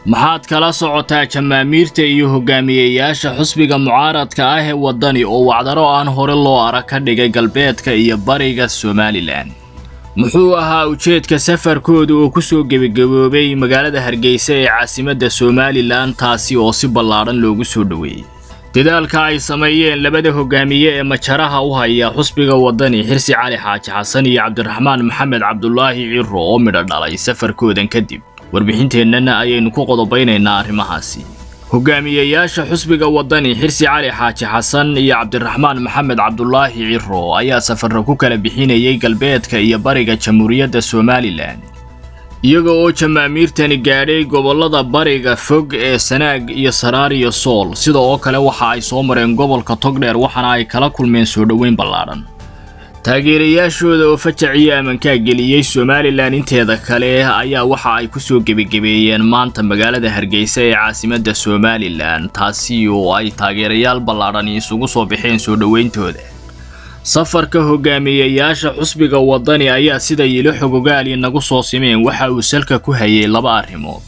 maxaad kala socotaa jamaamiirta iyo hogaamiyeyaasha xusbiga mucaaradka ah ee waddani oo wacdaro aan hore loo arag ka dhigay galbeedka iyo bariga somalilan muxuu ahaa ujeedka safarkooda oo ku soo gebagaboobay magaalada hargeysa ee caasimadda somalilan taasi oo si ballaadhan loogu soo dhoweeyey dadaalka ay sameeyeen labada hogaamiye ee majaraha u haya xusbiga waddani xirsi cali xaaji xasan iyo cabdiraxmaan maxamed cabdulaahi ciro oo midho dhalay safarkoodan kadib warbixinteennana ayaynu ku qodobaynaynaa arrimahaasi hogaamiyeyaasha xusbiga waddani xirsi cali xaaji xasan iyo cabdiraxmaan maxamed cabdulaahi ciro ayaa safarro ku kala bixinayay galbeedka iyo bariga jamhuuriyadda somalilan iyaga oo jamaamiirtani gaadhay gobollada bariga fog ee sanaag iyo saraar iyo sool sida oo kale waxa ay soo mareen gobolka togdheer waxaana ay kala kulmeen soo dhoweyn ballaadhan taageerayaashooda oo fajaciyo amankaa geliyey somalilan inteeda kale ayaa waxa ay ku soo gebagebeeyeen maanta magaalada hargeysa ee caasimadda somalilan taasi oo ay taageerayaal ballaadhani isugu soo baxeen soo dhoweyntooda safarka hogaamiyeyaasha xusbiga waddani ayaa sida yilo xogogaali nagu soo simeen waxa uu salka ku hayay laba arrimood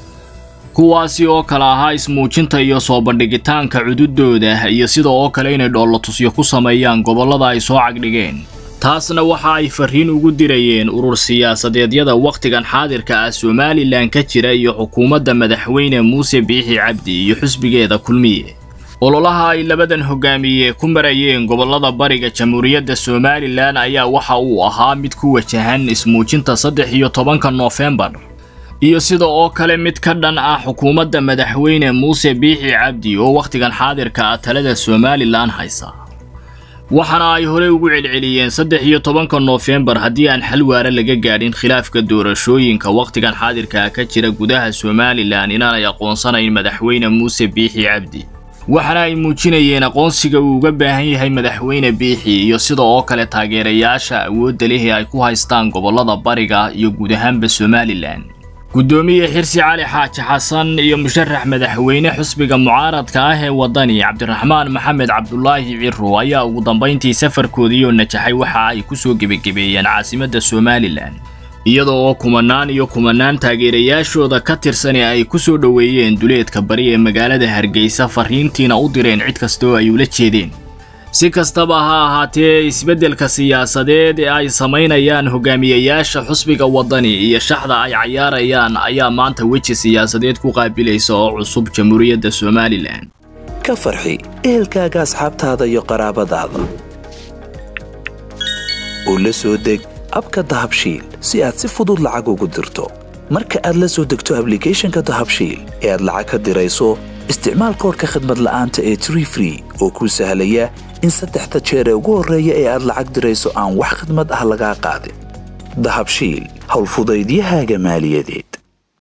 kuwaasi oo kale ahaa ismuujinta iyo soo bandhigitaanka cududooda iyo sida oo kale inay dhoolotusyo ku sameeyaan gobollada ay soo cagdhigeen taasna waxa ay farriin ugu dirayeen urur siyaasadeedyada wakhtigan xaadirka ah somalilan ka jira iyo xukuumadda madaxweyne muuse biixi cabdi iyo xusbigeeda kulmiye ololaha ay labadan hogaamiye ku marayeen gobollada bariga jamhuuriyadda somalilan ayaa waxa uu ahaa mid ku wajahan ismuujinta saddex iyo tobanka noofembar iyo sida oo kale mid ka dhan ah xukuumadda madaxweyne muuse biixi cabdi oo wakhtigan xaadirka ah talada somalilan haysa waxaana ay horey ugu celceliyeen saddex iyo tobanka noofembar haddii aan xal waara laga gaadhin khilaafka doorashooyinka wakhtigan xaadirka ah ka jira gudaha somalilan inaanay aqoonsanayn madaxweyne muuse biixi cabdi waxaana ay muujinayeen aqoonsiga uu uga baahan yahay madaxweyne biixi iyo sida oo kale taageerayaasha awoodda leh ee ay ku haystaan gobollada bariga iyo guud ahaanba somalilan guddoomiye xirsi cali xaaji xasan iyo musharax madaxweyne xusbiga mucaaradka ah ee waddani cabdiraxmaan maxamed cabdulaahi ciro ayaa ugu dambayntii safarkoodiioo najaxay waxa ay ku soo gebagebeeyeen caasimadda somalilan iyada oo kumanaan iyo kumanaan taageerayaashooda ka tirsan ee ay ku soo dhoweeyeen duleedka bari ee magaalada hargeysa farriintiina u direen cid kasta oo ay ula jeedeen si kastaba ha ahaatee isbeddelka siyaasadeed ee ay samaynayaan hogaamiyeyaasha xusbiga waddani iyo shaxda ay cayaarayaan ayaa maanta weji siyaasadeed ku qaabilaysa oo cusub jamhuuriyadda somalilan ka farxi ehelkaaga asxaabtaada iyo qaraabadaada oo la soo deg abka dahabshiil si aad si fudud lacag ugu dirto marka aad la soo degto ablicathonka dahabshiil ee aad lacag ka dirayso isticmaal koorka khadmad la'aanta ee tree free oo kuu sahlaya in saddexda jeer ee ugu horreeya ee aad lacag dirayso aan wax khadmad ah lagaa qaadin dahabshiil howlfudaydiyahaaga maaliyadeed